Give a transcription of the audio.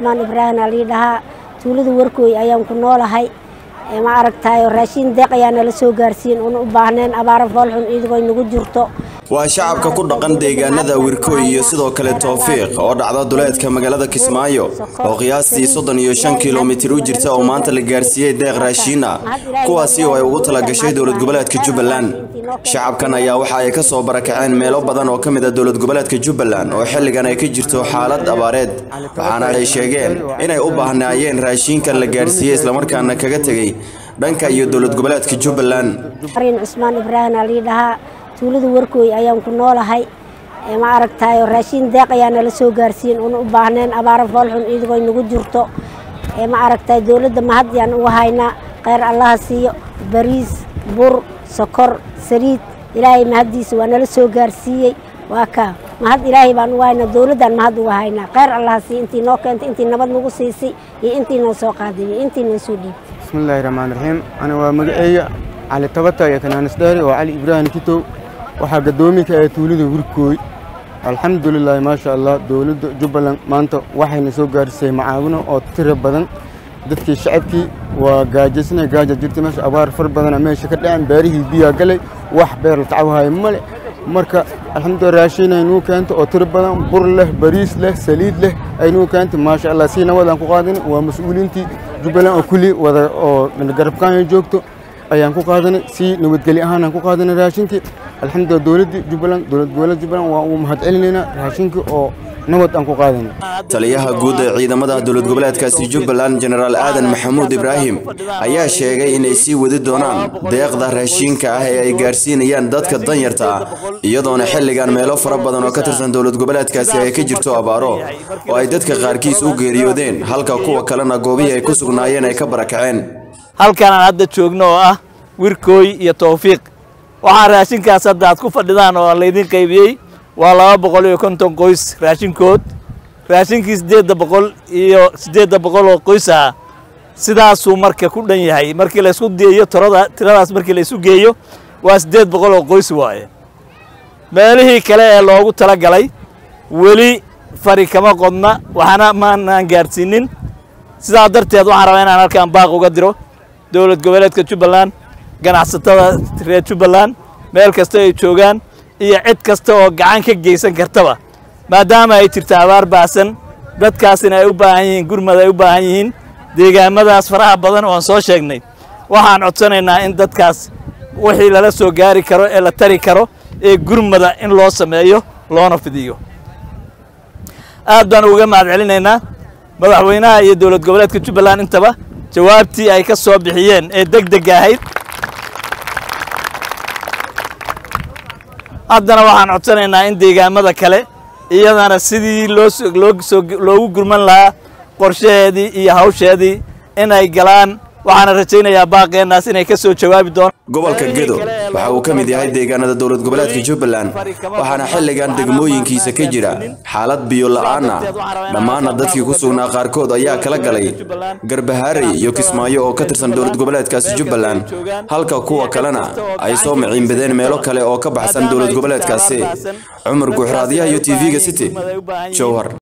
cusmaan ibraahim aa lii dhahaa tuulada warkooy ayaan ku noolahay ma aragtayo raashiin deeq ayaa nala soo gaarsiin una u baahneen abaara foolxun idigoo nagu jirto waa shacabka ku dhaqan deegaanada wirkooy iyo sidoo kale towfiiq oo dhacda duleedka magaalada kismaayo oo qiyaastii soddon iyo shan kilomitir u jirta oo maanta la gaarsiiyey deeq raashiin ah kuwaasi oo ay ugu talagashay dowlad goboleedka jubbaland shacabkan ayaa waxa ay ka soo barakaceen meelo badan oo ka mid a dowlad goboleedka jubbaland oo xilligan ay ka jirto xaalad abaareed waxaana ay sheegeen inay u baahnaayeen raashiinkan la gaarsiiyey islamarkaana kaga tegey dhanka iyo dowlad goboleedka jubbaland mariin cusmaan ibraahim aa lii dhahaa tuulada warkooy ayaan ku noolahay ma aragtayo raashiin deeq ayaa nala soo gaarsiin una u baahneen abaara foolxun idigoo nagu jirto ma aragtayo dowladda mahad yaan uga haynaa kheyr allaha siiyo bariis bur sokor saliid ilaahay mahaddiisa waa nala soo gaarsiiyey waa kaa mahad ilaahay baan uga haynaa dowladdaan mahad uga haynaa kheyr allaha siiyo intii noo keentay intii nabad nagu siisay iyo intii noo soo qaaday iyo intii noo soo dhiibay bismillahi raxmaan raxiim ani waa magaceeya cali tabata iyo kanaanis dheeri oo cali ibraahim kitow waxaa gadoominka ee tuulada wirkooy alxamdulilaahi maasha allah dowladda jubbaland maanta waxayna soo gaarisay macaawino oo tiro badan dadkii shacabkii waa gaajasna gaaja jirta meesha abaar far badana meesha ka dhacen beerihii biyaa galay wax beer la tacwahayo male marka alxamdulillah raashin aynuu keento oo tiro badan bur leh bariis leh saliid leh aynuu keento maasha allah si nabadaan ku qaadin waa mas-uuliintii jubbaland oo kulli wada oo garabkaanya joogto ayaan ku qaadanay si nabadgeli ahaan aan ku qaadanay raashinkii alxamdulillah dowladdii jubbaland dowlad goboleed jubbaland waa uu mahad celinaynaa raashinkii oo nabad aan ku qaadanay taliyaha guud ee ciidamada dowlad goboleedkaasi jubbaland jenaraal aadan maxamuud ibraahim ayaa sheegay inay sii wadi doonaan deeqda raashiinka ah ee ay gaarsiinayaan dadka danyarta ah iyadoona xilligan meelo fara badan oo ka tirsan dowlad goboleedkaasi ay ka jirto abaaro oo ay dadka qaarkiis u geeriyoodeen halka kuwa kalena goobihii ay ku sugnaayeen ay ka barakaceen halkan aan hadda joogno oo ah wirkooy iyo towfiiq waxaa raashinkaas hadda aad ku fadhidaan oo laydin qaybiyey waa laba boqol iyo konton qoys raashinkood raashinkii siddeedda boqol iyo siddeedda boqol oo qoys ah sidaasuu marka ku dhan yahay markii laysku geeyo tirada tiradaas markii laysu geeyo waa siddeed boqol oo qoys waaye meelihii kale ee loogu tala galay weli fari kama qodna waxna maanaan gaadhsiinin sidaa darteed waxaan rabaa inaan halkaan baaq uga diro dowlad goboleedka jubbaland ganacsatada reer jubbaland meel kasta ay joogaan iyo cid kasta oo gacan ka geysan kartaba maadaama ay jirto abaar baasan dadkaasina ay u baahan yihiin gurmad ay u baahan yihiin deegaamadaas faraha badan oo aan soo sheegnay waxaan codsanaynaa in dadkaas wixii lala soo gaari karo ee la tari karo ee gurmada in loo sameeyo loona fidiyo aad baan uga mahad celinaynaa madaxweynaha iyo dowlad goboleedka jubbaland intaba jawaabtii ay ka soo bixiyeen ee deg deg ahayd haddana waxaan codsanaynaa in deegaamada kale iyadana sidii loogu gurman lahaa qorshaheedii iyo hawsheedii inay galaan waxaana rajaynayaa baaqeenaas inay ka soo jawaabi doonaan gobolka gedo waxa uu ka mid yahay deegaanada dowlad goboleedka jubbaland waxaana xilligan degmooyinkiisa ka jira xaalad biyo la'aan ah dhammaanna dadkii ku sugnaa qaarkood ayaa kala galay garbahaarey iyo kismaayo oo ka tirsan dowlad goboleedkaasi jubbaland halka kuwa kalena ay soo maciinbadeen meelo kale oo ka baxsan dowlad goboleedkaasi cumar guuxraadyaha iyo tv-ga city jowhar